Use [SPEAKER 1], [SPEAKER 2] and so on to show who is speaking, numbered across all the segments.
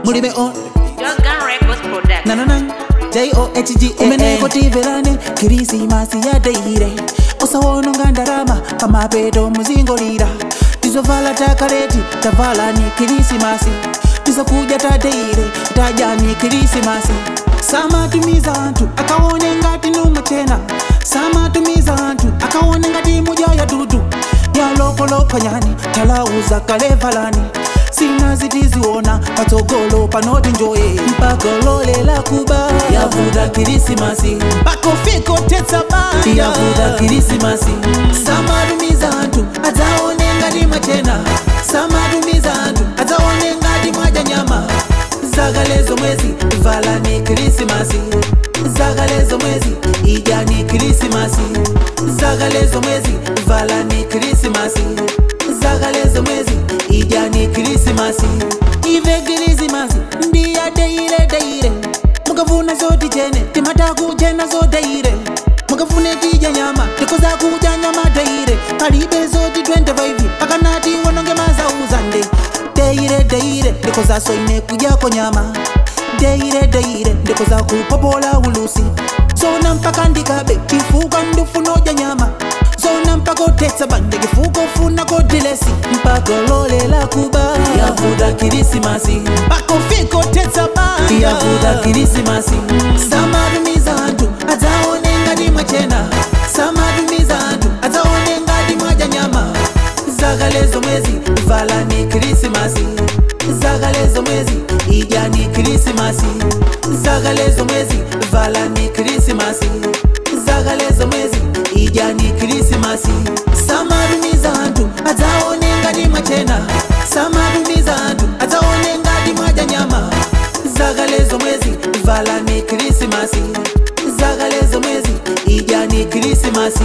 [SPEAKER 1] mulibe on
[SPEAKER 2] Shotgun Records Production.
[SPEAKER 1] nanana johg umeneko tiverane kirisimasi yadeire usawononga ndarama pamapeto muzingolira tizovala takaleti tavala ni kirisimasi tizokuja tadeire taja ni kirisimasi samatumiza anthu akaone ngati numachena samatumiza anthu akaone ngati muja ya dudu yalokolokanyani talauza kalevalani sina zitiziona patsogolo panoti njoye mpakololela kuba yavuda kirisimasi pakofiko tetsa baya yavuda kirisimasi samatumiza anthu adzaone ngati mwachena samatumiza anthu adzaone ngati mwadya nyama zakalezo mwezi vala ni kirisimasi zakalezo mwezi idya ni kirisimasi zakalezo mwezi vala ni kirisimasi zakalezo mwezi idya ni kirisimasi ive kirisimasi ndiya deire deire mukavuna zoti chene timatakuchena zodeire mukafune tidya nyama tikoza kudya nyama deire palibe zoti 25 pakanati wononge mazauzande deire deire ndikoza soine kudyako nyama deire deire ndikoza kupopola ulusi zona mpaka ndikabe chifuka ndifuna udya nyama zona mpaka utetsa bande chifuka ufuna kodilesi mpaka lolela kuba yavuda kirisimasi mpaka ufika utetsa bande yavuda kirisimasi samatumiza anthu adzaone ngati mwachena samatumiza anthu adzaone ngati mwadya nyama zakalezo mwezi vala ni kirisimasi zakalezo mwezi idya ni kirisimasi zakalezo mwezi vala ni kirisimasi zakalezo mwezi idya ni kirisimasi samatumiza anthu adzaone ngati mwachena samatumiza anthu adzaone ngati mwadya nyama zakalezo mwezi vala ni kirisimasi zakalezo mwezi idya ni kirisimasi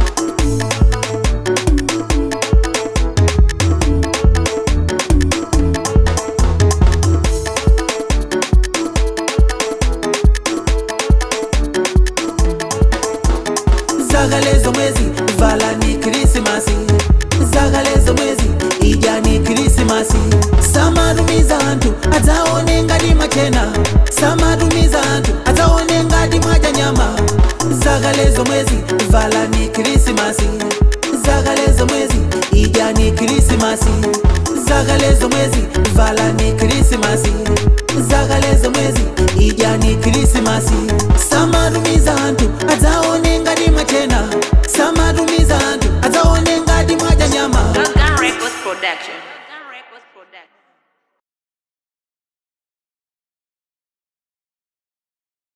[SPEAKER 1] zakalezo mwezi vala ni kirisimasi zakalezo mwezi idya ni kirisimasi samatumiza anthu adzaone ngati mwachena samatumiza anthu adzaone ngati mwadya nyama zakalezo mwezi vala ni kirisimasi zakalezo mwezi idya ni kirisimasi zakalezo mwezi vala ni kirisimasi zakalezo mwezi idya ni kirisimasi samatumiza anthu adzaone ngati mwachena samatumiza anthu adzaone ngati mwadya nyama
[SPEAKER 2] Shotgun Records Production.